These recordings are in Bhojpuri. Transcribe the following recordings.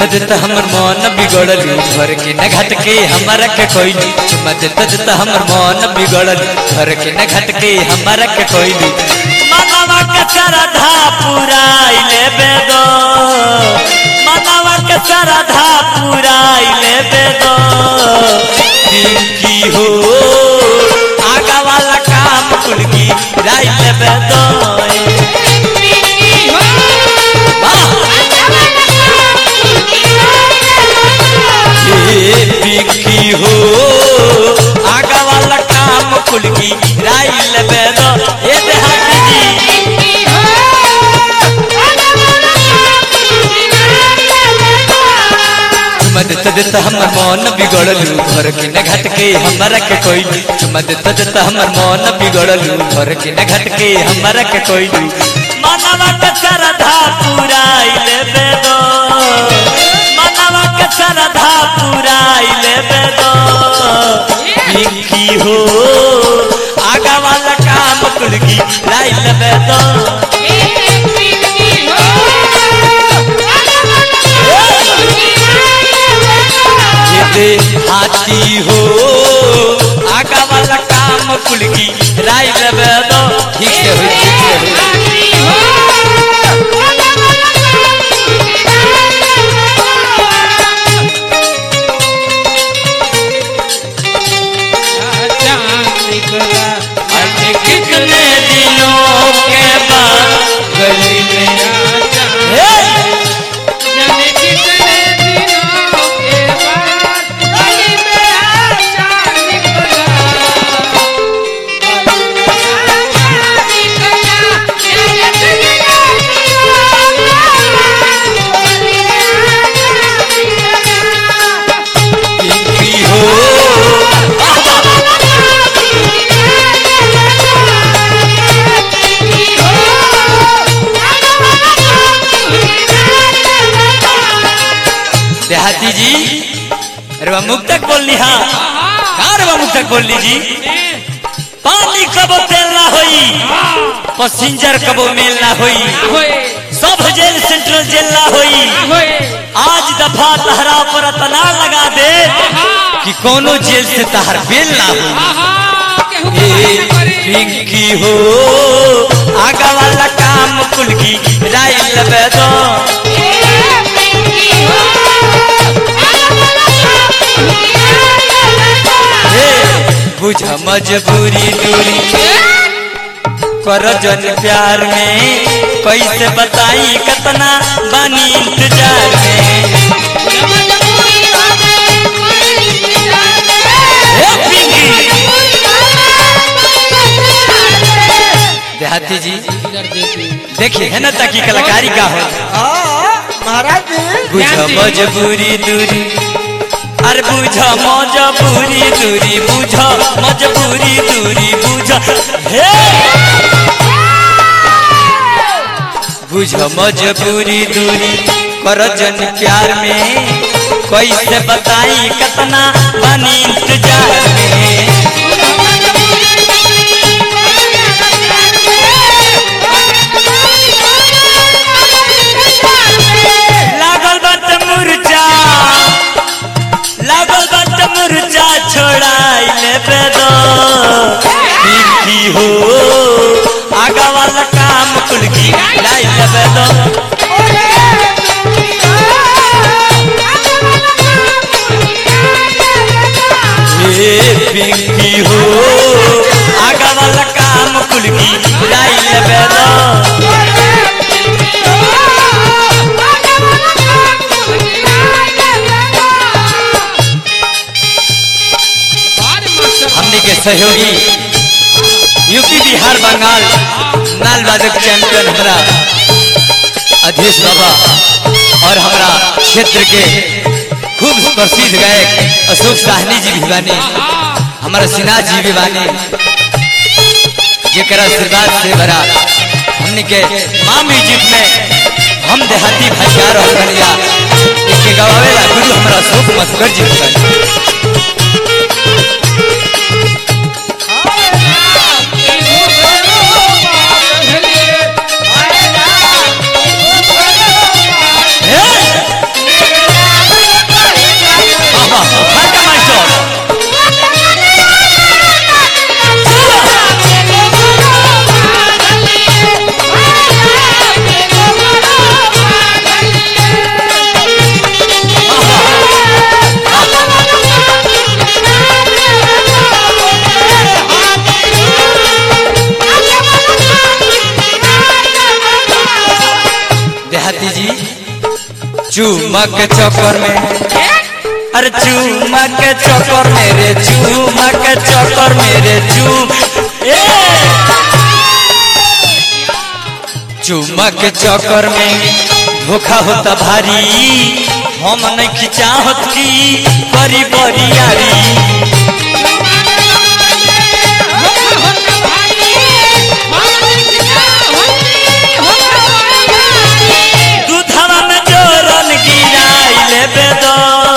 देता हमर मन बिगड़ल घर के न घट के हमारा के कोइली चुमा देता देता हमर मन बिगड़ल घर के न घट के हमारा के कोइली मनवा के श्रद्धा पुराइले बेदो मनवा के श्रद्धा पुराइले बेदो की हो आगा वाला काम कुल की राइले बेदो बिकी हो आगा वाला काम कुल की राइल बेदो ए देहाती जी चुमा देता देता हमर मन बिगड़ल घर के न घट के हमारा के कोइली चुमा देता देता हमर मन बिगड़ल घर के न घट के हमारा के कोइली मनवा के श्रद्धा पुराइले बेदो मनवा के श्रद्धा पुराइले बेदो बिकी हो आगा वाला काम कुल की राइल बेदो दे हाथी हो आगा वाला काम कुल की राय लेबे दो ठीक से होई ठीक से होई अरे कितने दिनों के बाद गली में हे! बिकी हो देहाती जी अरे वह मुख तक बोल हाँ कार वह मुख तक बोल जी पानी कबो तेल ना होई पैसेंजर कबो मेल ना होई सब जेल सेंट्रल जेल ना होई आज दफा तहरा पर तना लगा दे कि कोनो जेल से तहर बेल ना हो ए पिंकी हो आगा वाला काम कुल की राय लबे दो हे बुझ मजबूरी दूरी कर जन प्यार में कैसे बताई कतना बानी इंतजार में हे पिंकी देहाती जी देखिए है ना ताकि कलाकारी का हो महाराज जी बुझ मजबूरी दूरी अरे बुझ मजबूरी दूरी बुझ मजबूरी दूरी बुझ हे बुझ मजबूरी दूरी कर जन प्यार में कैसे बताई कतना बनी इंतजार में लागल बात मुरझा लागल बात मुरझा छोड़ाई ले दो की हो आगा वाला काम कुल की लाई ले दो हे पिंकी हो आगा वाला काम कुल की लाई ले दो हमने के सहयोगी यूपी बिहार बंगाल नाल वादक चैंपियन हमारा अधीश बाबा और हमारा क्षेत्र के खूब प्रसिद्ध गायक अशोक साहनी जी भी बानी हमारा सिन्हा जी भी बानी जेकरा आशीर्वाद से भरा हमने के माँ म्यूजिक में हम देहाती भाषा रहल बनिया इसके गवावेला गुरु हमारा अशोक मस्कर जी बानी हे! चूमा के चक्कर में अरे चूमा के चक्कर में रे चूमा के चक्कर में रे चूम ए! चूमा के चक्कर में धोखा होता भारी हम नहीं खिंचाहत की बड़ी बड़ी यारी दूधवा में जोरन गिराई लेबे दो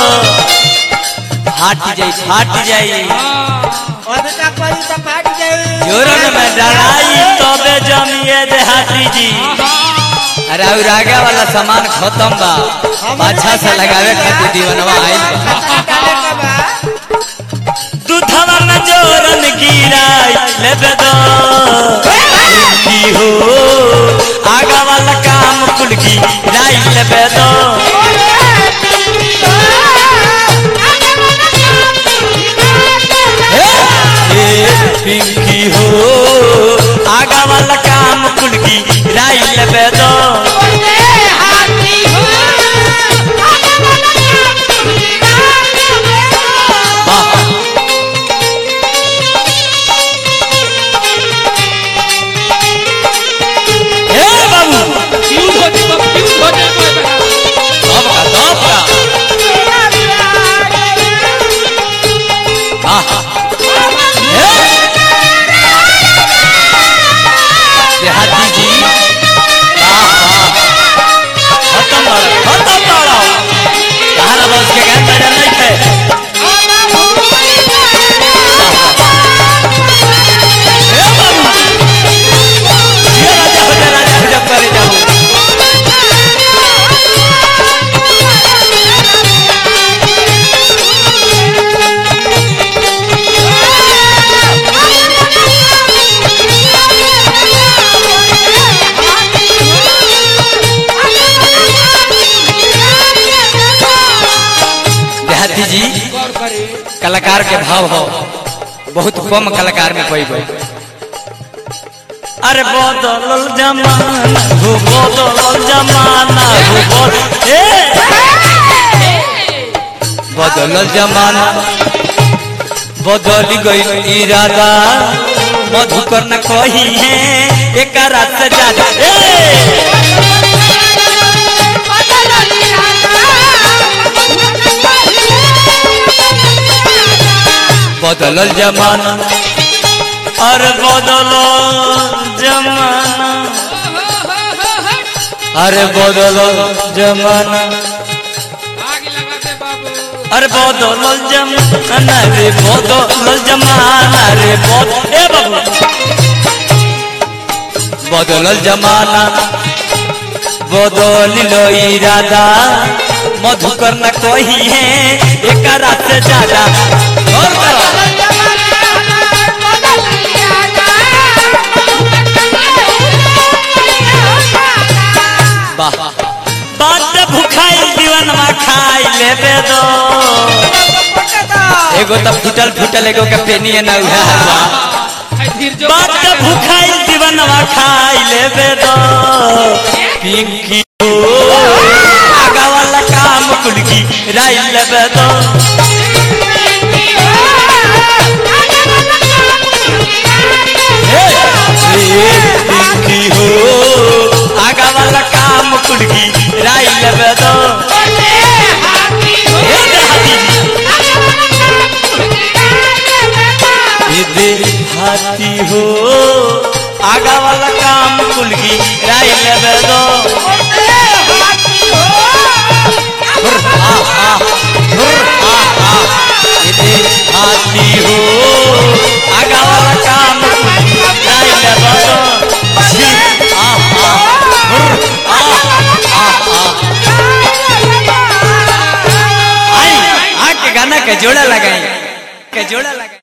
फाट जाई फाट जाई अधिका करी तो फाट जाई जोरन में डराई तबे जमिए देहाती जी अरे और आगे वाला सामान खत्म बा पाछा से लगावे खातिर दीवनवा आइल बा डाले के बा दूधवा में जोरन गिराई लेबे दो की हो आगा वाला काम कुल की राई लेबे दो ए पिंकी हो आगा वाला काम कुल की राई लेबे दो ए बाबू सब का सब का आहा ए देहाती जी वाह वाह खत्म बाड़ा खत्म बाड़ा कहाँ बस के गान बजा नहीं थे ए बाबू ये राजा हो जा राजा हो जा करे जाओ देहाती जी कलाकार के भाव हो बहुत कम कलाकार में कोई कोई अरे बदलल जमाना हो बदलल जमाना हो बद- ए बदलल जमाना बदल गई इरादा मधुकर न कही है एक रात से ज्यादा ए बदलल जमाना अरे बदलल जमाना अरे बदलल जमाना अरे बदलल जमाना रे बदलल जमाना रे बद ए बाबू बदलल जमाना बदलिल इरादा मधुकर न कही है एक रात से ज्यादा और करो वाह बात भुखाई दीवनवा खाई लेबे दो एगो तो फुटल फुटल एगो के पेनिए ना उहे हलवा बात भुखाई दीवनवा खाई लेबे दो पिंकी हो आगा वाला काम कुलकी राई लेबे दो ए, ए, पिंकी हो आगा वाला काम कुलकी राई लेबे दो ए देहाती ये देहाती हो आगा वाला काम कुलकी राई लेबे दो हुर, आ, आ, हुर, आ, आ। ये देहाती हो आगा वाला काम कुलकी राई लेबे दो छी, आ, आ, हुर, आ, आ, आ। आई आके गाना के जोड़ा लगाई के जोड़ा लगाई